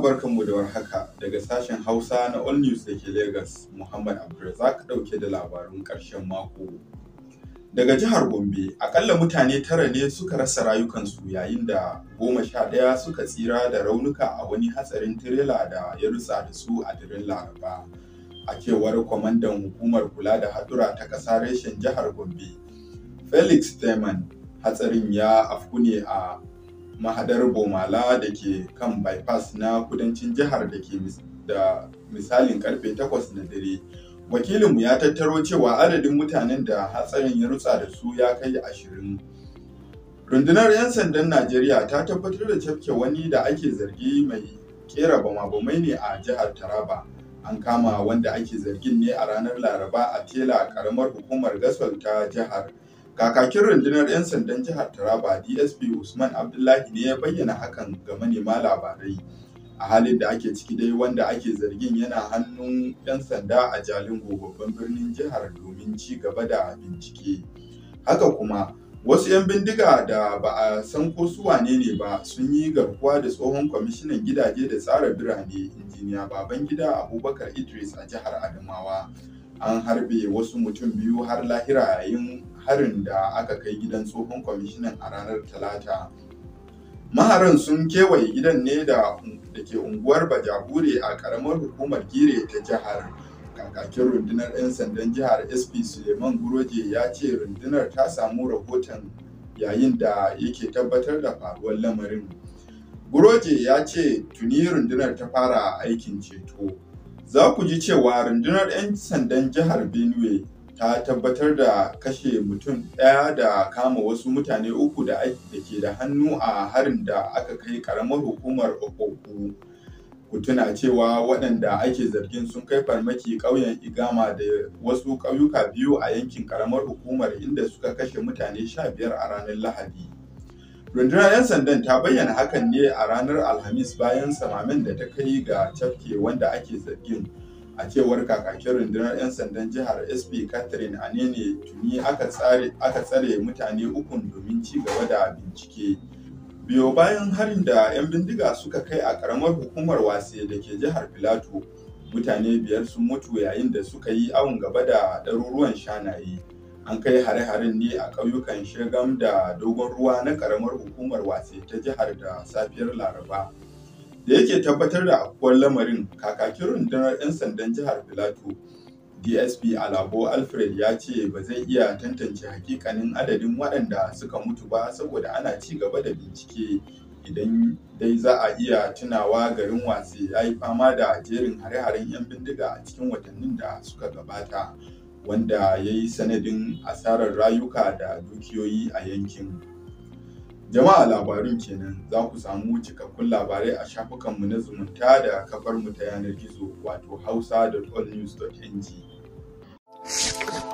barkanmu da warhaka daga sashen Hausa na All News da ke Lagos, Muhammad Abdulrazak ɗauke da labarun ƙarshen mako. Daga jihar Gombe, akalla mutane tara ne suka rasa rayukansu yayin da goma sha ɗaya suka tsira da raunuka a wani hatsarin tirela da ya rutsa da su a daren Laraba. A cewar kwamandan hukumar kula da hadura ta ƙasa reshen jihar Gombe, Felix Teman, hatsarin ya afku ne a mahadar Bomala da ke kan bypass na kudancin jihar da ke da misalin karfe 8 na dare. Wakilinmu ya tattaro cewa adadin mutanen da hatsarin ya rutsa da su ya kai ashirin. Rundunar 'yan sandan Najeriya ta tabbatar da cafke wani da ake zargi mai kera bama-bamai ne a jihar Taraba. An kama wanda ake zargin ne a ranar Laraba a Tela karamar hukumar Gasol ta jihar. Kakakin rundunar 'yan sandan jihar Taraba DSP Usman Abdullahi ne ya bayyana hakan ga manema labarai. A halin da ake ciki dai wanda ake zargin yana hannun 'yan sanda a Jalingo babban birnin jihar domin ci gaba da bincike. Haka kuma wasu 'yan bindiga da ba a san ko su wane ne ba sun yi garkuwa da tsohon kwamishinan gidaje da tsara birane injiniya Babangida Abubakar Idris a jihar Adamawa. An harbe wasu mutum biyu har lahira yayin harin da aka kai gidan tsohon kwamishinan a ranar talata maharan sun kewaye gidan ne da ke unguwar bajabure a karamar hukumar gire ta jihar kakakin rundunar 'yan sandan jihar sp suleiman guroje ya ce rundunar ta samu rahoton yayin da yake tabbatar da faruwar lamarin guroje ya ce tuni rundunar ta fara aikin ceto za ku ji cewa rundunar 'yan sandan jihar benue ta tabbatar da kashe mutum ɗaya da kama wasu mutane uku da ke da hannu a harin da aka kai karamar hukumar Okoku. Ku tuna cewa waɗanda ake zargin sun kai farmaki ƙauyen Igama da wasu ƙauyuka biyu a yankin karamar hukumar inda suka kashe mutane sha biyar a ranar Lahadi. Rundunar 'yan sandan ta bayyana hakan ne a ranar Alhamis bayan samamen da ta kai ga cafke wanda ake zargin. a cewar kakakin rundunar 'yan sandan jihar sp catherine anene tuni aka tsare mutane ukun domin ci gaba da bincike biyo bayan harin da 'yan bindiga suka kai a karamar hukumar wase da ke jihar filato mutane biyar sun mutu yayin da suka yi awon gaba da ɗaruruwan shanaye an kai hare-haren ne a ƙauyukan shegam da dogon ruwa na karamar hukumar wase ta jihar da safiyar laraba da yake tabbatar da afkuwar lamarin kakakin rundunar 'yan sandan jihar filato dsp alabo alfred ya ce ba zai iya tantance hakikanin adadin waɗanda suka mutu ba saboda ana ci gaba da bincike idan dai za a iya tunawa garin wase ya yi fama da jerin hare-haren 'yan bindiga a cikin watannin da suka gabata wanda ya yi sanadin asarar rayuka da dukiyoyi a yankin Jama'a labarun kenan za ku samu cikakkun labarai a shafukanmu na zumunta da kafarmu ta yanar gizo wato hausa.allnews.ng.